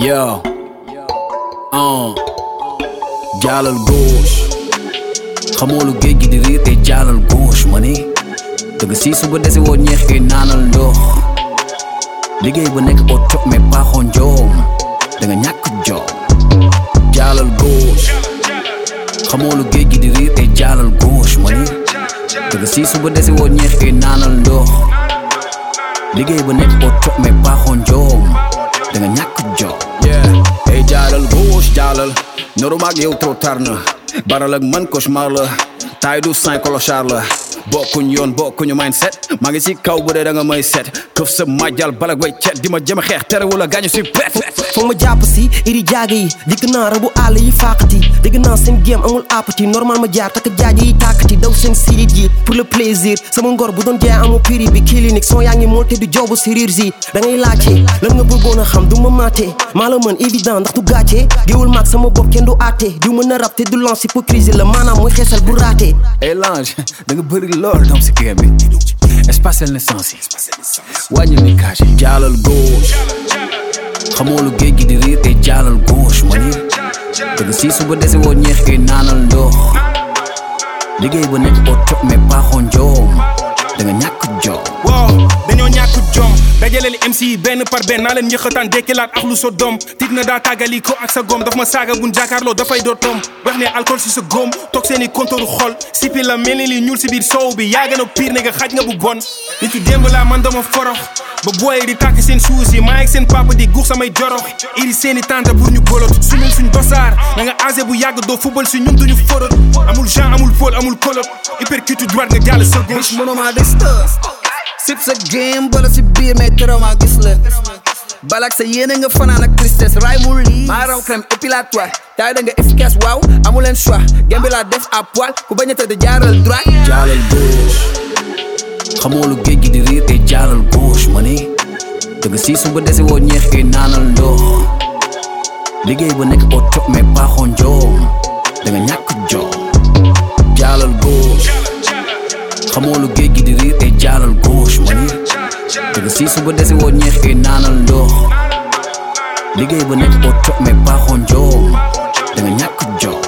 Yo. Uh. jaalal gauche xamoo lu géej gi di riir te jaalal gauche ma ni dëgg si suba dese woo ñeex ke naanal ndox liggéey ba nekk au top mais paaxoo njoom da nga ñàkk joom jaalal gauche xamoo lu géej gi di riir te jaalal gauche ma ni dëgg si suba dese woo ñeex ke naanal ndox liggéey ba nekk au top mais paaxoo njoom da nga ñàkk joom yeah hey jaalal gauche jaalal ñoru maag yow trop tard na baral ak man cauchemar la taay du saint clochard la bokkuñ yoon bokkuñu mindset maa ngi si kaw bu dee da nga may set këf sa majal bala way cet di ma jëm xeex terewul a gaañu si pet foog ma jàpp si iri jaaga yi dikk naa rabu àll yi fàqati dégg naa seen game amul appati normal ma jaar takk jaaja yi tàkkati daw seen sirit yi pour le plaisir sama ngor bu doon jaay amu prix bi clinique son yaa ngi moo te du jobu chirurgie da ngay laajte lan nga bëggoon a xam du ma maate maa la mën évident ndax du gàcce géewul maag sama bopp kenn du àtte du mën a rab te du lance hypocrisie la maanaam mooy xeesal bu raate hey lange da nga bëri lool doom si kër bi espace naissance yi wàññi mi kaasi jaalal gauche xamoo lu géej gi di riir te jaalal gauche ma ni dëgg si suba dese woo ñeex ke naanal ndox liggéey ba nekk au top mais paaxoo njoom da nga ñàkk joom waaw dañoo ñàkk jom dajaleel MC yi benn par benn naa leen njëkkataan dekkilaat ak lu sa doom tiit na daa tàggali ko ak sa góom daf ma saaga buñ jàkkaarloo dafay doo tom wax ne alcool si sa góom toog seeni kontoru xol sipi la mel ni li ñuul si biir soow bi yaa gën a pire ne nga xaj nga bu bon nit ki démb laa man dama forox ba booyee di tàkk seen suus yi maa ngi seen papa di guux samay jorox iri seeni tante pour ñu bolot suñun suñ dosaar na nga âgé bu yàgg doo football si ñun duñu forot amul Jean amul Paul amul kolot hypercute droite nga jàll sa gauche mënuma distance sip sa game bala si biir mais tëraw maa gis la balak sa yéene nga fanaan ak tristesse ray mu lii maa raw crème épilatoire taay da nga efficace waaw amuleen choix gembi laa def à poil ku bañ a tëdd jaaral droit jaalal gauche xamoo lu géej gi di riir te jaalal gauche ma ni dëgg si suba dese woo ñeex ke naanal ndox liggéey ba nekk au top mais paaxoo njoom da nga ñàkk joom jaalal gauche xamoo lu géej gi di riir te jaalal gauche ma ni dëgg si suba dese woo ñeex ke naanal ndox liggéey ba nekk au top mais paaxoo njoom da nga ñàkk joom